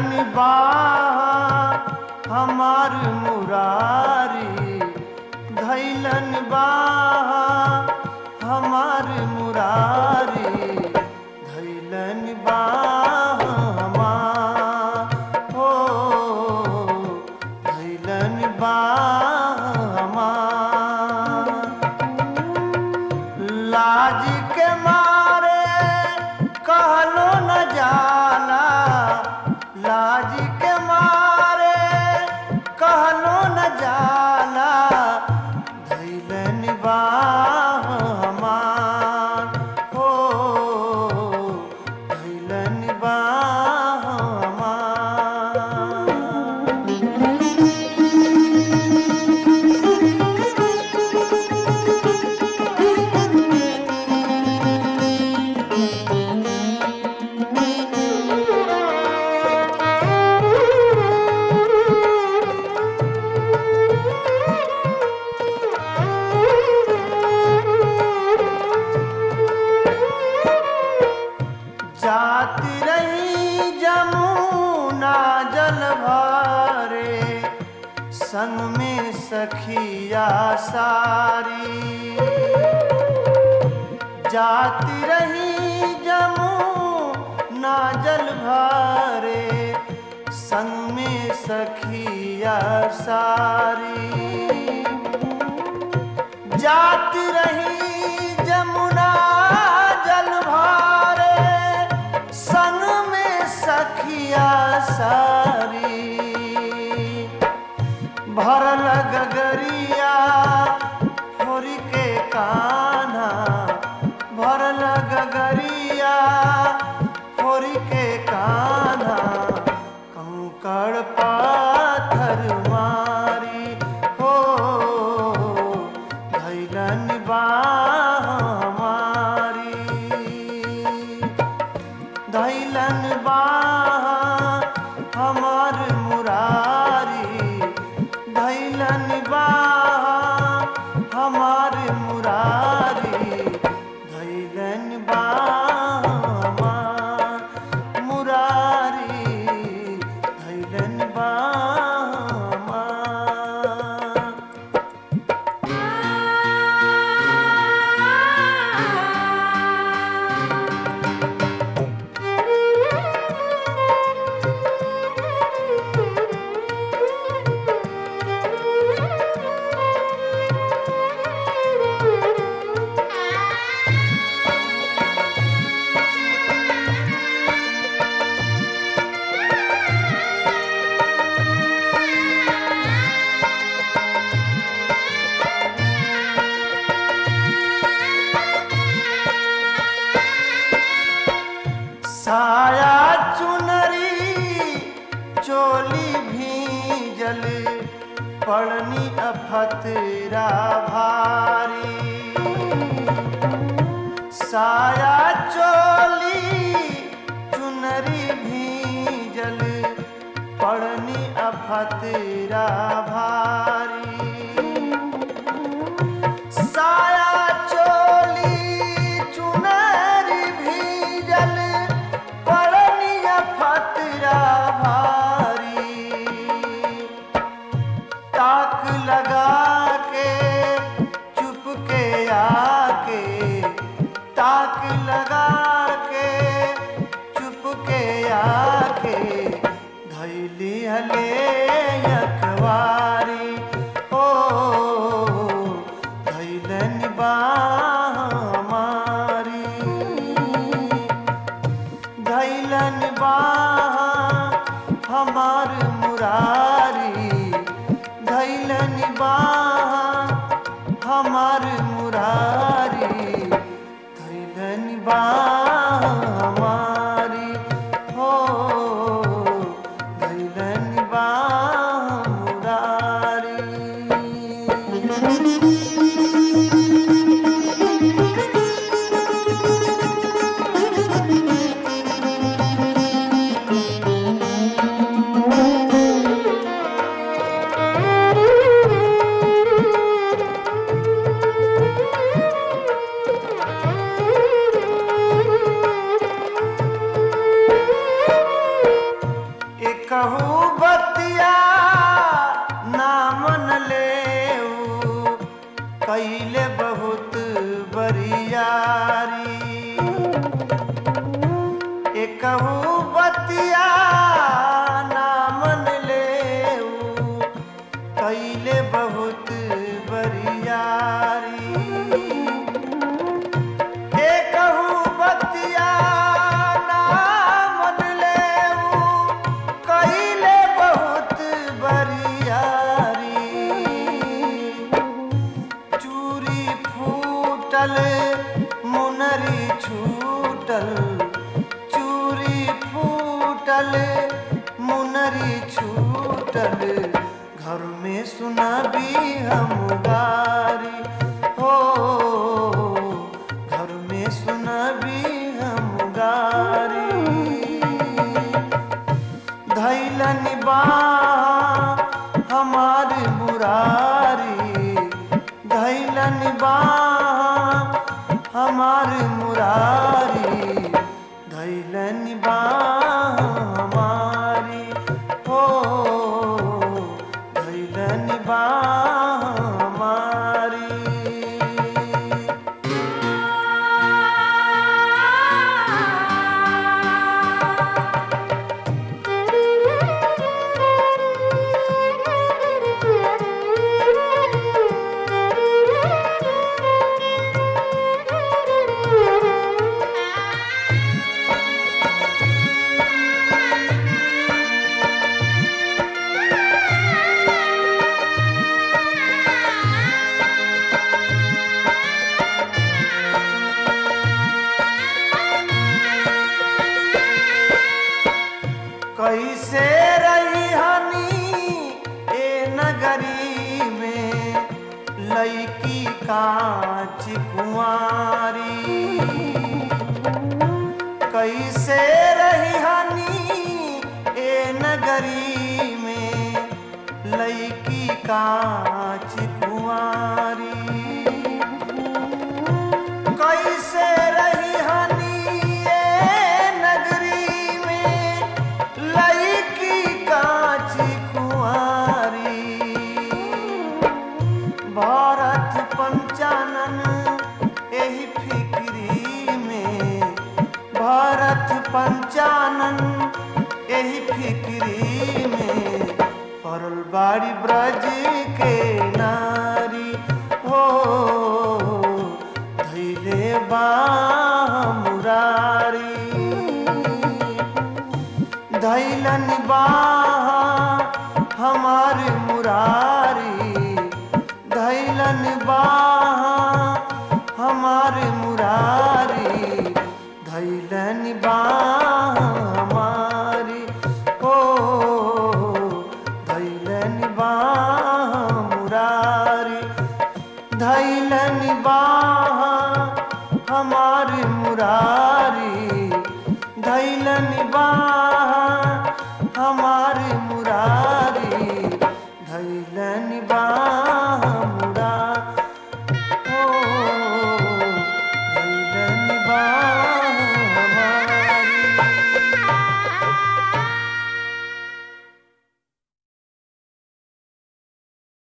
धैलन बाह हमार मुरारी धैलन बाह हमार मुरारी धैलन बाह हमार हो धैलन बाह हमार लाज के मारे कहलो न जाला लाज के मारे कहलो न जाला धैलन बाह हमार हो धैलन बाह हमार जाती रही जमुना जल भरे संग में सखिया सारी जाती रही जमुना जल भरे संग में सखिया सारी जाती रही जमुना जल भारे संग में सखिया सारी भरल गगरिया होरी के कान्हा भरल गगरिया होरी के कान्हा कंकड़ पाथर मारी हो धैलन बाह हमारी धैलन बाह हमार मुरारी धैलन बाह हमार मुरारी धैलन बाह हमार मुरारी धैलन बाह हमार साया चुनरी चोली भीजल पड़नी अफतरा भारी साया चोली चुनरी भीजल पड़नी अफतरा भारी साया चोली चुनरी भीजल पड़निया फतरा भारी ताक लगा के चुप के आके ताक लगा के चुप के आके धैली हले अखबारी ओ धैलन बाह हमारी धैलन बाह हमार मुरारी धैलन बाह हमार मुरारी धैलन बाह हमारी हो धैलन बाह मुरारी बहुत बरियारी एकहू बतिया ना मन ले कैले बहुत बरियारी एकहू बतिया ना मन ले कैले बहुत बरियारी चूरी फूटल मुनरी छूटल चूरी फूटल मुनरी छूटल घर में सुनाबी हम गारी हो घर में सुनाबी हम गारी धैलन बा हमार मुरारी धैलन बा हमार मुरारी धैलन बा हमारी हो धैलन बा हमारी कैसे रही हनी ए नगरी में लईकी कांच कुंवारी कैसे रही हनी ए नगरी में लईकी कांच कुंवारी कैसे रही हनी ए नगरी में लईकी कांच कुंवारी भारत पंचानन एही फिक्री में भारत पंचानन एही फिक्री में परल बाड़ी ब्रज के नारी हो धैले बा मुरारी धैलन बा हमार मुरारी धैलन बा हमार मुरारी धैलन बा हमारी ओ धैलन बा मुरारी धैलन बा हमार मुरारी